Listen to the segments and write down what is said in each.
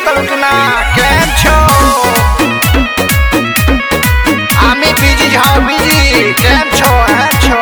તરુકના કેમ છો আমি বিজি যাও বিজি કેમ છો હે છો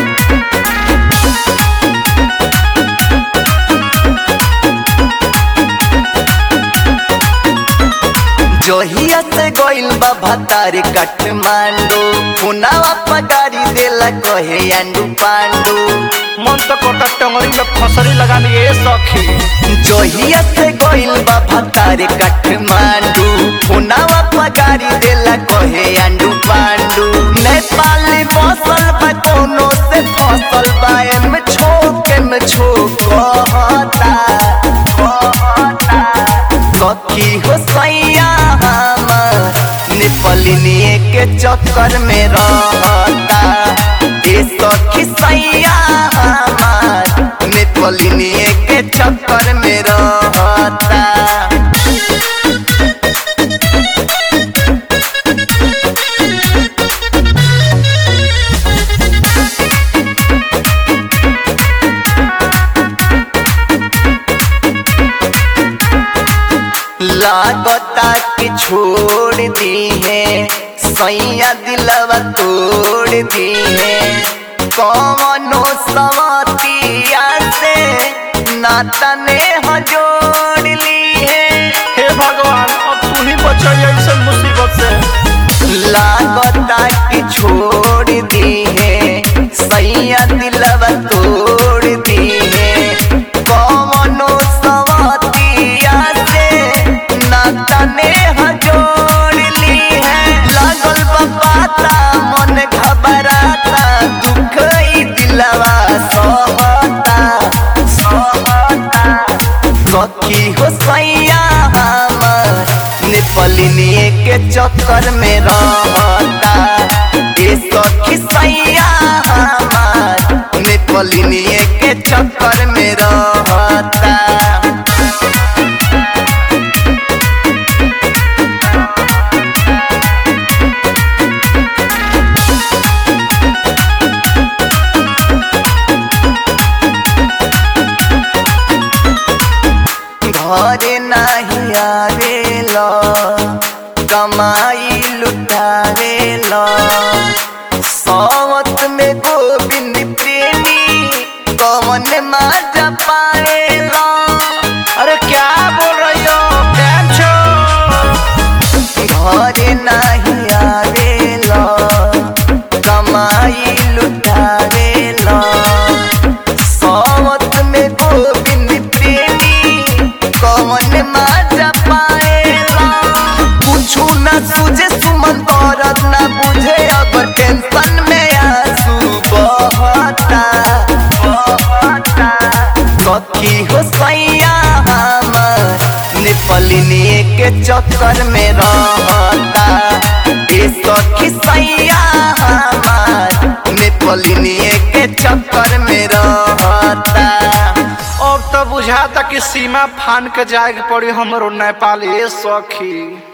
जोहिया से गोइल बा भतार काठमांडू पुनावा पगारी देला कहे अंडू पांडू मन तो कोटा टंगरी में फसरी लगा लिए सखी जोहिया से गोइल बा भतार काठमांडू पुनावा पगारी देला कहे अंडू पांडू नेपाल बसल बा कोनो से फसल बा एम छोके में छोक कहता कहता सखी हो सैया हमार नेपालिनिए के चक्कर में रहता ए सखी सैया हमार नेपालिनिए के चक्कर में रहता लागता कि छोड़ दी है सैया दिलवा तोड़ दी है कौनो सवतिया से नाता ने जोड़ ली है हे भगवान अब तू ही बचाई ऐसे मुसीबत से लागता कि छोड़ दी है सैया दिलवा तोड़ दी है कौनो सवतिया से नाता ने जोड़ ली है लागल बा पाता मन घबराता दुख ई दिलवा सहता सहता सखी हो सैया हमार नेपालिनिए के चक्कर में रहता ए सखी सैया हमार नेपालिनिए के चक्कर में रहता घरे नाही आवेला कमाई लुटावेला सावत में गोविंद प्रेमी कवन माजा पाएला अरे क्या बोल रही हो केम छो घरे नाही आवेला कमाई लुटावेला सावत में गोविंद प्रेमी कवन माजा पाएला कुछु न सुझे सुमन औरत न बुझे अब टेंशन में आंसू बहता बहता सखी हो सैया हमार नेपालिनिए के चक्कर में रहता ए सखी सैया हमार नेपालिनिए के चक्कर में रहता अब तो बुझाता कि सीमा फान के जाए के पड़ी हमरो नेपाल ए सखी